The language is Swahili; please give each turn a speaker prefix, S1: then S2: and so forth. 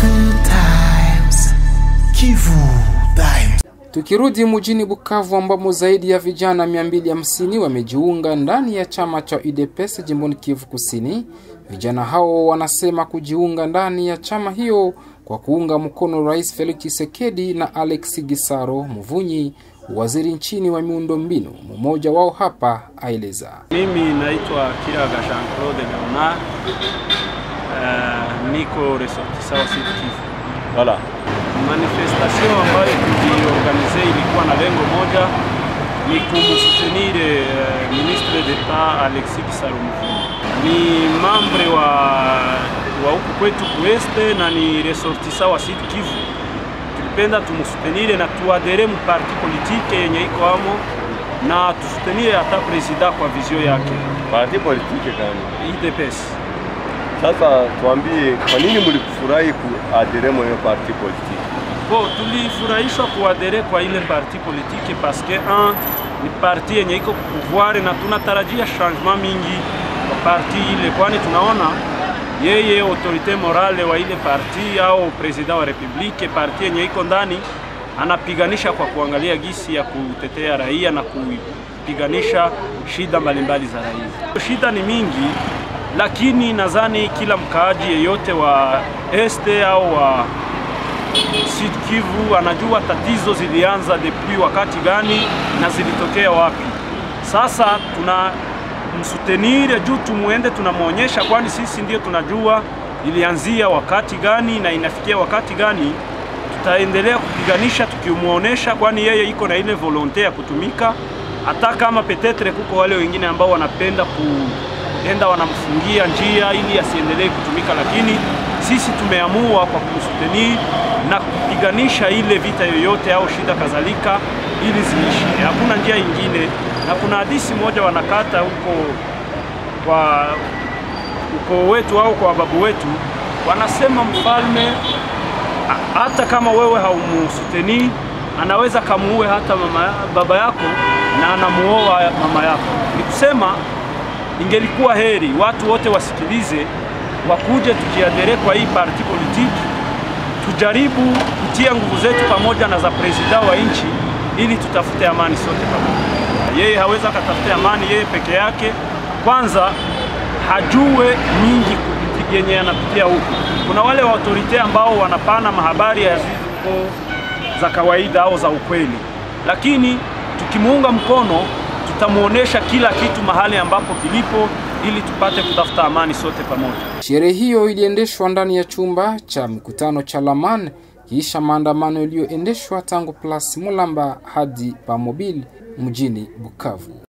S1: Good times. Kivu Times.
S2: Tukirudi mjini Bukavu ambamo zaidi ya vijana 250 wamejiunga ndani ya chama cha UDPS jimboni Kivu Kusini. Vijana hao wanasema kujiunga ndani ya chama hiyo kwa kuunga mkono Rais Felix Tshisekedi na Alex Gisaro Muvunyi, waziri nchini wa miundombinu. Mmoja wao hapa aeleza.
S3: Mimi naitwa Kiraga Jean Claude Leonard. Uh, niko ressortissant wa Sud Kivu.
S4: Voilà.
S3: Manifestation ambayo tuliorganize ilikuwa na lengo moja, ni kumsutenir uh, ministre d'etat Alexis Gisaro Muvunyi. Ni membre wa wa huku kwetu kueste na ni ressortissant wa Sud Kivu. Tulipenda tumusutenire na tuadere mu parti politique yenye iko amo na tusutenire hata presida kwa vizio yake
S4: Parti politike gani?
S3: IDPS.
S4: Sasa tuambie, kwa nini mlikufurahi kuadere mwa hiyo parti politike?
S3: Bo, tulifurahishwa kuadere kwa ile parti politique parce que un ni parti yenye iko pouvoir na tunatarajia changement mingi kwa parti ile, kwani tunaona yeye autorite morale wa ile parti au president wa republique, parti yenye iko ndani anapiganisha kwa kuangalia gisi ya kutetea raia na kupiganisha shida mbalimbali za raia. Shida ni mingi, lakini nadhani kila mkaaji yeyote wa este au wa Sud Kivu anajua tatizo zilianza depuis wakati gani na zilitokea wapi. Sasa tuna msutenire juu tumuende, tunamwonyesha, kwani sisi ndio tunajua ilianzia wakati gani na inafikia wakati gani. Tutaendelea kupiganisha tukimuonesha, kwani yeye iko na ile volonte ya kutumika, hata kama petetre kuko wale wengine ambao wanapenda kuenda wanamfungia njia ili asiendelee kutumika, lakini sisi tumeamua kwa kumsutenir na kupiganisha ile vita yoyote au shida kadhalika, ili ziishi. Hakuna njia ingine, na kuna hadisi moja wanakata huko kwa ukoo wetu au kwa babu wetu, wanasema mfalme a- hata kama wewe haumusutenii anaweza kamuue hata mama, baba yako na anamuoa mama yako. Ni kusema ingelikuwa heri watu wote wasikilize, wakuje tujiadere kwa hii parti politiki, tujaribu kutia nguvu zetu pamoja na za presida wa nchi ili tutafute amani sote pamoja. Yeye hawezi akatafute amani yeye peke yake, kwanza hajue mingi kupiti- yenye anapitia huku. Kuna wale wa autorite ambao wanapana mahabari ya ziko za kawaida au za ukweli, lakini tukimuunga mkono tutamuonesha kila kitu mahali ambapo kilipo ili tupate kutafuta amani sote pamoja.
S2: Sherehe hiyo iliendeshwa ndani ya chumba cha mikutano cha Laman kisha maandamano yaliyoendeshwa tangu Place Mulamba hadi Pamobil mjini Bukavu.